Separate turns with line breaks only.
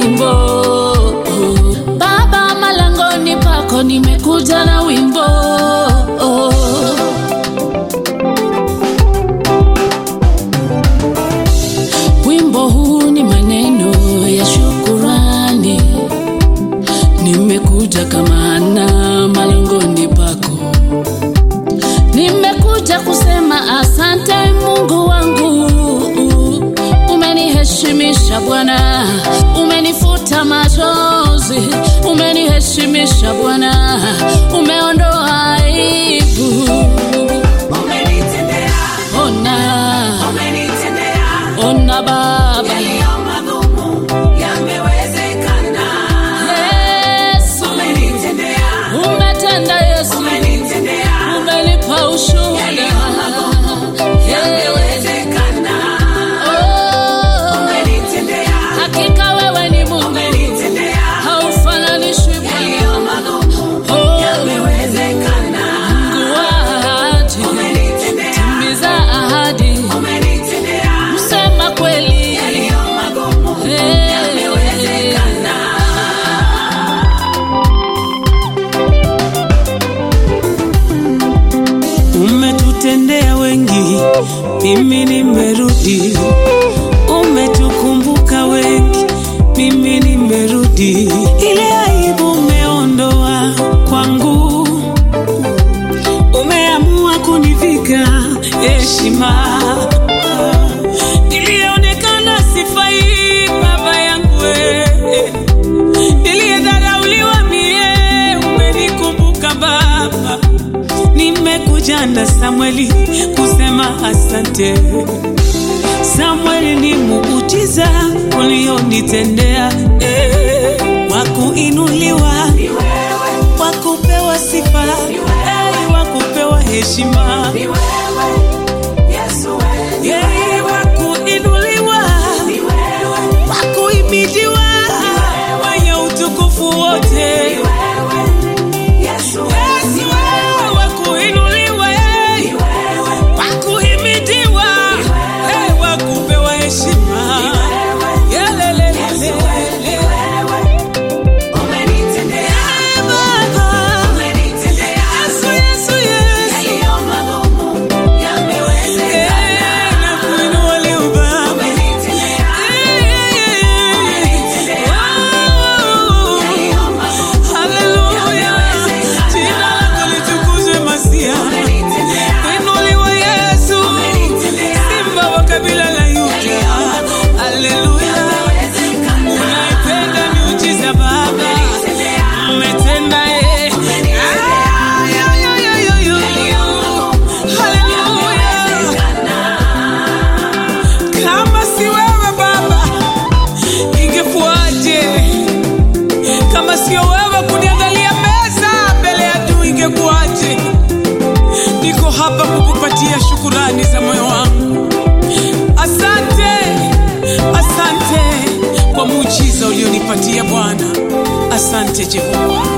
wimbo Baba, malangoni pako nimekuja na wimbo Wimbo huu ni maneno ya shukurani, nimekuja kama Ana malangoni pako, nimekuja kusema asante Mungu wangu, umeniheshimisha Bwana, umenifuta machozi, umeniheshimisha Bwana, umeondoa aibu.
Umenitendea,
Ona,
umenitendea,
ona Baba,
yaliyo magumu yamewezekana.
Yesu
Umenitendea,
umetenda, Yesu
umenitendea,
umenipa ushuhuda.
yamewezekana.
Oh,
Umenitendea,
hakika wewe ni Mungu,
umenitendea,
haufananishwi Bwana.
yaliyo magumu
Oh,
yamewezekana.
Mungu wa ahadi,
Umenitendea,
timiza ahadi,
umenitendea,
sema kweli.
yaliyo magumu
Hey.
yamewezekana.
Umetutendea wengi, mimi nimerudi. Umetukumbuka wengi, mimi nimerudi. Ile aibu umeondoa kwangu, umeamua kunivika heshima. Nilionekana sifai, baba yangu wewe niliyedharauliwa mie, umenikumbuka Baba. Nimekuja na Samweli kusema asante. Samweli ni muujiza ulionitendea, eh, wa kuinuliwa, wa kupewa sifa, eh, wa kupewa heshima,
Ni wewe, Yesu wewe,
eh, wa kuinuliwa,
ni wewe,
wa kuhimidiwa, wenye utukufu wote.
wewe, Yesu wewe,
Yesu wewe wa kuinuliwa, eh, wa kuhimidiwa, eh, wa kupewa heshima. Yelelelele.
umenitendea,
Eh, Baba.
umenitendea,
Yesu, Yesu, Yesu.
yaliyo magumu yamewezekana.
Eh, na kuinua leo Baba.
Umenitendea,
Eh, eh, eh. Oh.
yaliyo magumu
Haleluya. Jina lako litukuzwe Masia.
umenitendea,
Inuliwa Yesu.
umenitendea,
Simba wa kabila la Yuda. Haleluya. Unaipenda miujiza Baba. Umetenda eh. Ay, ay, ay, ay, ay, ay. Haleluya. Kama si wewe Baba, ingekuwaje? Kama sio wewe kuniandalia meza mbele ya adui, ingekuwaje? Niko hapa kukupatia shukurani za moyo wangu. Asante, asante kwa muujiza ulionipatia Bwana. Asante Jehova.